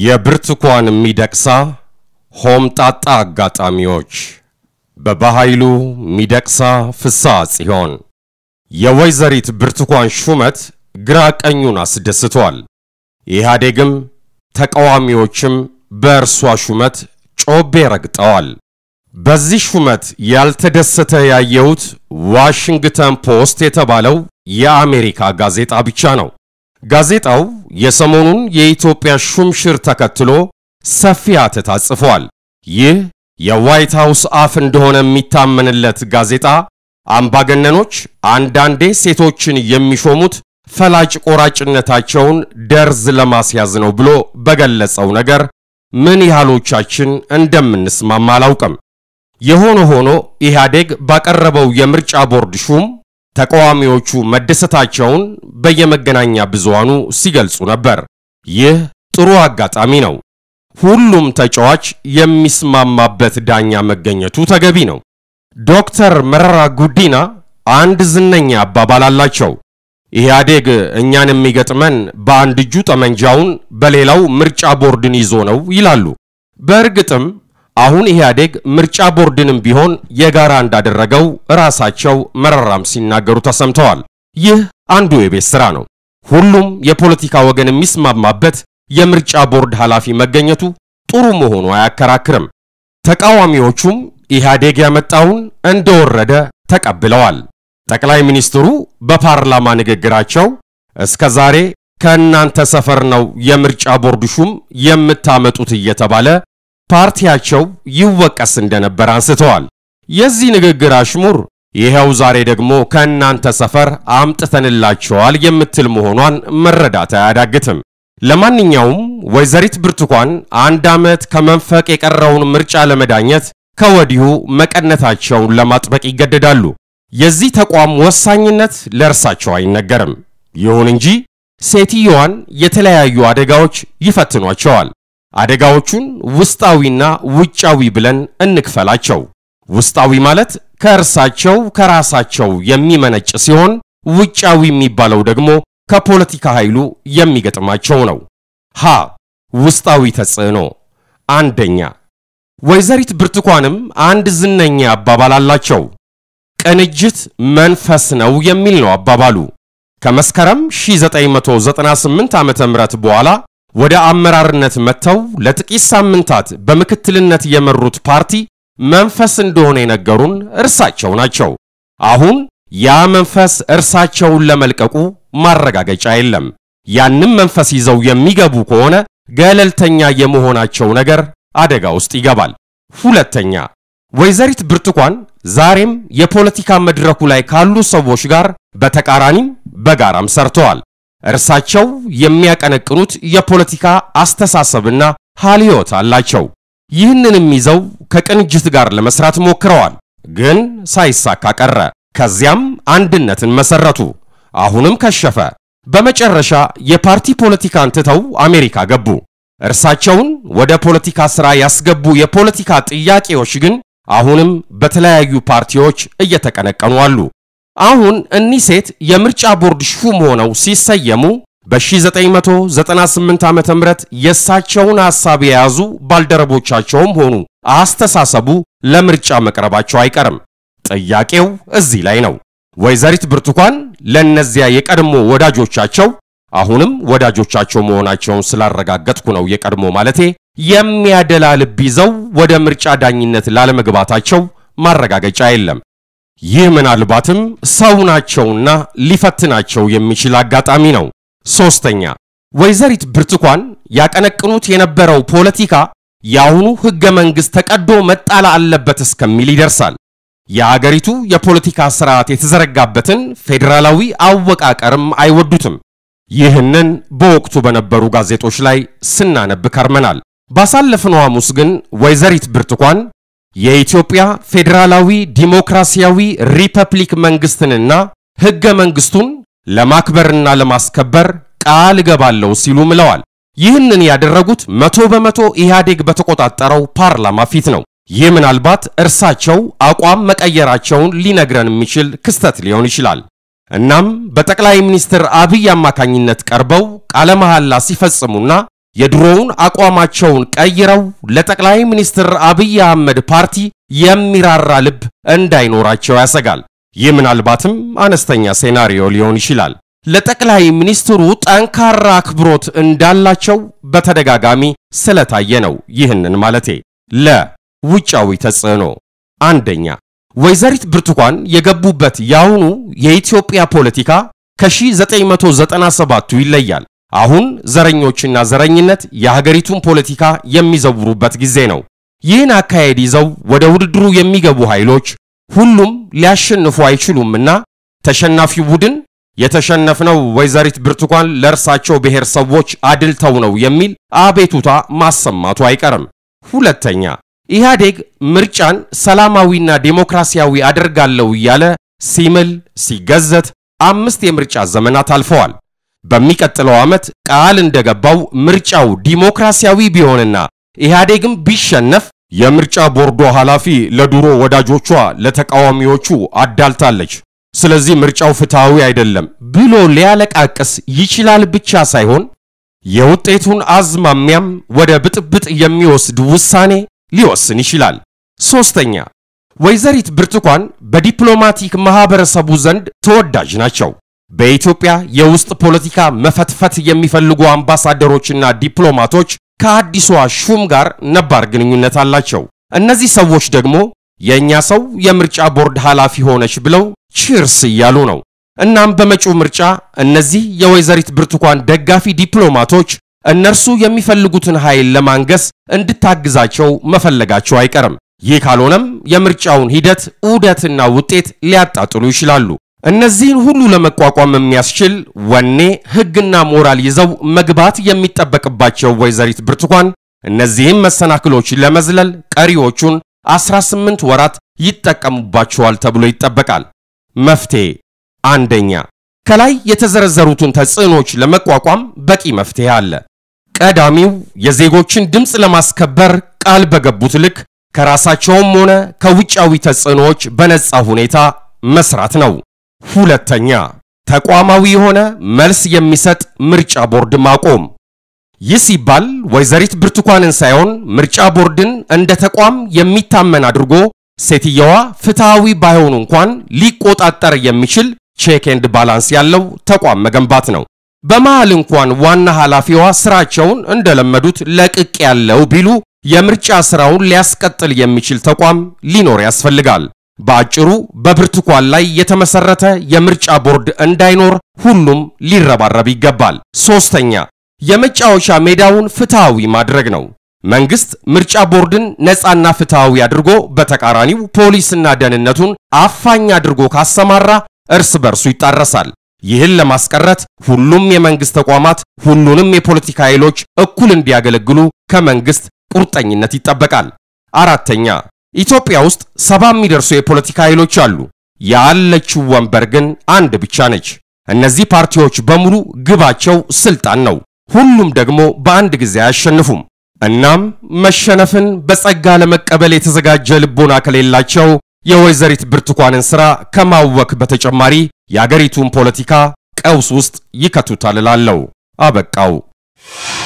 የብርቱካን ሚደቅሳ ሆምጣጣ አጋጣሚዎች በበኃይሉ ሚደቅሳ ፍስሐ ጽዮን የወይዘሪት ብርቱካን ሹመት ግራ ቀኙን አስደስቷል። ኢህአዴግም ተቃዋሚዎችም በእርሷ ሹመት ጮቤ ረግጠዋል። በዚህ ሹመት ያልተደሰተ ያየሁት ዋሽንግተን ፖስት የተባለው የአሜሪካ ጋዜጣ ብቻ ነው። ጋዜጣው የሰሞኑን የኢትዮጵያ ሹምሽር ተከትሎ ሰፊ ሐተታ ጽፏል። ይህ የዋይት ሃውስ አፍ እንደሆነ የሚታመንለት ጋዜጣ አምባገነኖች አንዳንዴ ሴቶችን የሚሾሙት ፈላጭ ቆራጭነታቸውን ደርዝ ለማስያዝ ነው ብሎ በገለጸው ነገር ምን ያህሎቻችን እንደምንስማማ አላውቅም። የሆነ ሆኖ ኢህአዴግ ባቀረበው የምርጫ ቦርድ ሹም ተቃዋሚዎቹ መደሰታቸውን በየመገናኛ ብዙሃኑ ሲገልጹ ነበር። ይህ ጥሩ አጋጣሚ ነው። ሁሉም ተጫዋች የሚስማማበት ዳኛ መገኘቱ ተገቢ ነው። ዶክተር መረራ ጉዲና አንድ ዝነኛ አባባል አላቸው። ኢህአዴግ እኛን የሚገጥመን በአንድ እጁ ጠመንጃውን በሌላው ምርጫ ቦርድን ይዞ ነው ይላሉ። በእርግጥም አሁን ኢህአዴግ ምርጫ ቦርድንም ቢሆን የጋራ እንዳደረገው ራሳቸው መረራም ሲናገሩ ተሰምተዋል። ይህ አንዱ የቤት ሥራ ነው። ሁሉም የፖለቲካ ወገን የሚስማማበት የምርጫ ቦርድ ኃላፊ መገኘቱ ጥሩ መሆኑ አያከራክርም። ተቃዋሚዎቹም ኢህአዴግ ያመጣውን እንደወረደ ተቀብለዋል። ጠቅላይ ሚኒስትሩ በፓርላማ ንግግራቸው እስከ ዛሬ ከእናንተ ሰፈር ነው የምርጫ ቦርድ ሹም የምታመጡት እየተባለ ፓርቲያቸው ይወቀስ እንደነበር አንስተዋል። የዚህ ንግግር አሽሙር ይኸው ዛሬ ደግሞ ከእናንተ ሰፈር አምጥተንላቸዋል የምትል መሆኗን መረዳት አያዳግትም። ለማንኛውም ወይዘሪት ብርቱካን አንድ ዓመት ከመንፈቅ የቀረውን ምርጫ ለመዳኘት ከወዲሁ መቀነታቸውን ለማጥበቅ ይገደዳሉ። የዚህ ተቋም ወሳኝነት ለእርሳቸው አይነገርም። ይሁን እንጂ ሴትየዋን የተለያዩ አደጋዎች ይፈትኗቸዋል። አደጋዎቹን ውስጣዊና ውጫዊ ብለን እንክፈላቸው። ውስጣዊ ማለት ከእርሳቸው ከራሳቸው የሚመነጭ ሲሆን ውጫዊ የሚባለው ደግሞ ከፖለቲካ ኃይሉ የሚገጥማቸው ነው። ሀ ውስጣዊ ተጽዕኖ። አንደኛ ወይዘሪት ብርቱካንም አንድ ዝነኛ አባባል አላቸው። ቅንጅት መንፈስ ነው የሚል ነው አባባሉ። ከመስከረም 1998 ዓመተ ምህረት በኋላ ወደ አመራርነት መጥተው ለጥቂት ሳምንታት በምክትልነት የመሩት ፓርቲ መንፈስ እንደሆነ የነገሩን እርሳቸው ናቸው። አሁን ያ መንፈስ እርሳቸውን ለመልቀቁ ማረጋገጫ የለም። ያንም መንፈስ ይዘው የሚገቡ ከሆነ ገለልተኛ የመሆናቸው ነገር አደጋ ውስጥ ይገባል። ሁለተኛ ወይዘሪት ብርቱካን ዛሬም የፖለቲካ መድረኩ ላይ ካሉ ሰዎች ጋር በተቃራኒም በጋራም ሰርተዋል። እርሳቸው የሚያቀነቅኑት የፖለቲካ አስተሳሰብና ሀልዮት አላቸው። ይህንንም ይዘው ከቅንጅት ጋር ለመስራት ሞክረዋል፣ ግን ሳይሳካ ቀረ። ከዚያም አንድነትን መሰረቱ፣ አሁንም ከሸፈ። በመጨረሻ የፓርቲ ፖለቲካን ትተው አሜሪካ ገቡ። እርሳቸውን ወደ ፖለቲካ ሥራ ያስገቡ የፖለቲካ ጥያቄዎች ግን አሁንም በተለያዩ ፓርቲዎች እየተቀነቀኑ አሉ። አሁን እኒህ ሴት የምርጫ ቦርድ ሹም ሆነው ሲሰየሙ በ1998 ዓመተ ምህረት የእሳቸውን ሐሳብ የያዙ ባልደረቦቻቸውም ሆኑ አስተሳሰቡ ለምርጫ መቅረባቸው አይቀርም። ጥያቄው እዚህ ላይ ነው። ወይዘሪት ብርቱካን ለእነዚያ የቀድሞ ወዳጆቻቸው አሁንም ወዳጆቻቸው መሆናቸውን ስላረጋገጥኩ ነው የቀድሞ ማለቴ የሚያደላ ልብ ይዘው ወደ ምርጫ ዳኝነት ላለመግባታቸው ማረጋገጫ የለም። ይህ ምናልባትም ሰው ናቸውና ሊፈትናቸው የሚችል አጋጣሚ ነው። ሶስተኛ ወይዘሪት ብርቱካን ያቀነቅኑት የነበረው ፖለቲካ የአሁኑ ሕገ መንግሥት ተቀዶ መጣል አለበት እስከሚል ይደርሳል። የአገሪቱ የፖለቲካ ስርዓት የተዘረጋበትን ፌዴራላዊ አወቃቀርም አይወዱትም። ይህንን በወቅቱ በነበሩ ጋዜጦች ላይ ስናነብ ከርመናል። ባሳለፍነው ሐሙስ ግን ወይዘሪት ብርቱካን የኢትዮጵያ ፌዴራላዊ ዲሞክራሲያዊ ሪፐብሊክ መንግስትንና ሕገ መንግስቱን ለማክበርና ለማስከበር ቃል እገባለሁ ሲሉ ምለዋል። ይህንን ያደረጉት መቶ በመቶ ኢህአዴግ በተቆጣጠረው ፓርላማ ፊት ነው። ይህ ምናልባት እርሳቸው አቋም መቀየራቸውን ሊነግረን የሚችል ክስተት ሊሆን ይችላል። እናም በጠቅላይ ሚኒስትር አብይ አማካኝነት ቀርበው ቃለ መሐላ ሲፈጽሙና የድሮውን አቋማቸውን ቀይረው ለጠቅላይ ሚኒስትር አብይ አህመድ ፓርቲ የሚራራ ልብ እንዳይኖራቸው ያሰጋል። ይህ ምናልባትም አነስተኛ ሴናሪዮ ሊሆን ይችላል። ለጠቅላይ ሚኒስትሩ ጠንካራ አክብሮት እንዳላቸው በተደጋጋሚ ስለታየ ነው። ይህንን ማለቴ ለውጫዊ ተጽዕኖ አንደኛ ወይዘሪት ብርቱካን የገቡበት የአሁኑ የኢትዮጵያ ፖለቲካ ከ1997ቱ ይለያል። አሁን ዘረኞችና ዘረኝነት የሀገሪቱን ፖለቲካ የሚዘውሩበት ጊዜ ነው። ይህን አካሄድ ይዘው ወደ ውድድሩ የሚገቡ ኃይሎች ሁሉም ሊያሸንፉ አይችሉምና ተሸናፊው ቡድን የተሸነፍነው ወይዘሪት ብርቱካን ለእርሳቸው ብሔር ሰዎች አድልተው ነው የሚል አቤቱታ ማሰማቱ አይቀርም። ሁለተኛ ኢህአዴግ ምርጫን ሰላማዊና ዴሞክራሲያዊ አደርጋለሁ እያለ ሲምል ሲገዘት አምስት የምርጫ ዘመናት አልፈዋል። በሚቀጥለው ዓመት ቃል እንደገባው ምርጫው ዲሞክራሲያዊ ቢሆንና ኢህአዴግም ቢሸነፍ የምርጫ ቦርዶ ኃላፊ ለድሮ ወዳጆቿ ለተቃዋሚዎቹ አዳልታለች፣ ስለዚህ ምርጫው ፍትሐዊ አይደለም ብሎ ሊያለቃቅስ ይችላል ብቻ ሳይሆን የውጤቱን አዝማሚያም ወደ ብጥብጥ የሚወስድ ውሳኔ ሊወስን ይችላል። ሶስተኛ ወይዘሪት ብርቱካን በዲፕሎማቲክ ማህበረሰቡ ዘንድ ተወዳጅ ናቸው። በኢትዮጵያ የውስጥ ፖለቲካ መፈትፈት የሚፈልጉ አምባሳደሮችና ዲፕሎማቶች ከአዲሷ ሹም ጋር ነባር ግንኙነት አላቸው። እነዚህ ሰዎች ደግሞ የእኛ ሰው የምርጫ ቦርድ ኃላፊ ሆነች ብለው ቺርስ እያሉ ነው። እናም በመጪው ምርጫ እነዚህ የወይዘሪት ብርቱካን ደጋፊ ዲፕሎማቶች እነርሱ የሚፈልጉትን ኃይል ለማንገስ እንድታግዛቸው መፈለጋቸው አይቀርም። ይህ ካልሆነም የምርጫውን ሂደት ዑደትና ውጤት ሊያጣጥሉ ይችላሉ። እነዚህን ሁሉ ለመቋቋም የሚያስችል ወኔ፣ ሕግና ሞራል ይዘው መግባት የሚጠበቅባቸው ወይዘሪት ብርቱካን እነዚህም መሰናክሎች ለመዝለል ቀሪዎቹን 18 ወራት ይጠቀሙባቸዋል ተብሎ ይጠበቃል። መፍትሄ አንደኛ ከላይ የተዘረዘሩትን ተጽዕኖች ለመቋቋም በቂ መፍትሄ አለ። ቀዳሚው የዜጎችን ድምፅ ለማስከበር ቃል በገቡት ልክ ከራሳቸውም ሆነ ከውጫዊ ተጽዕኖዎች በነጻ ሁኔታ መስራት ነው። ሁለተኛ ተቋማዊ የሆነ መልስ የሚሰጥ ምርጫ ቦርድ ማቆም። ይህ ሲባል ወይዘሪት ብርቱካንን ሳይሆን ምርጫ ቦርድን እንደ ተቋም የሚታመን አድርጎ ሴትየዋ ፍትሐዊ ባይሆኑ እንኳን ሊቆጣጠር የሚችል ቼክ ኤንድ ባላንስ ያለው ተቋም መገንባት ነው። በመሃል እንኳን ዋና ኃላፊዋ ስራቸውን እንደለመዱት ለቅቅ ያለው ቢሉ የምርጫ ስራውን ሊያስቀጥል የሚችል ተቋም ሊኖር ያስፈልጋል። በአጭሩ በብርቱካን ላይ የተመሰረተ የምርጫ ቦርድ እንዳይኖር ሁሉም ሊረባረብ ይገባል። ሶስተኛ የመጫወቻ ሜዳውን ፍትሐዊ ማድረግ ነው። መንግስት ምርጫ ቦርድን ነፃና ፍትሐዊ አድርጎ በተቃራኒው ፖሊስና ደህንነቱን አፋኝ አድርጎ ካሰማራ እርስ በርሱ ይጣረሳል። ይህን ለማስቀረት ሁሉም የመንግስት ተቋማት ሁሉንም የፖለቲካ ኃይሎች እኩል እንዲያገለግሉ ከመንግስት ቁርጠኝነት ይጠበቃል። አራተኛ ኢትዮጵያ ውስጥ ሰባ የሚደርሱ የፖለቲካ ኃይሎች አሉ። ያለችው ወንበር ግን አንድ ብቻ ነች። እነዚህ ፓርቲዎች በሙሉ ግባቸው ስልጣን ነው። ሁሉም ደግሞ በአንድ ጊዜ አያሸንፉም። እናም መሸነፍን በጸጋ ለመቀበል የተዘጋጀ ልቦና ከሌላቸው የወይዘሪት ብርቱካንን ሥራ ከማወክ በተጨማሪ የአገሪቱን ፖለቲካ ቀውስ ውስጥ ይከቱታል እላለሁ። አበቃው።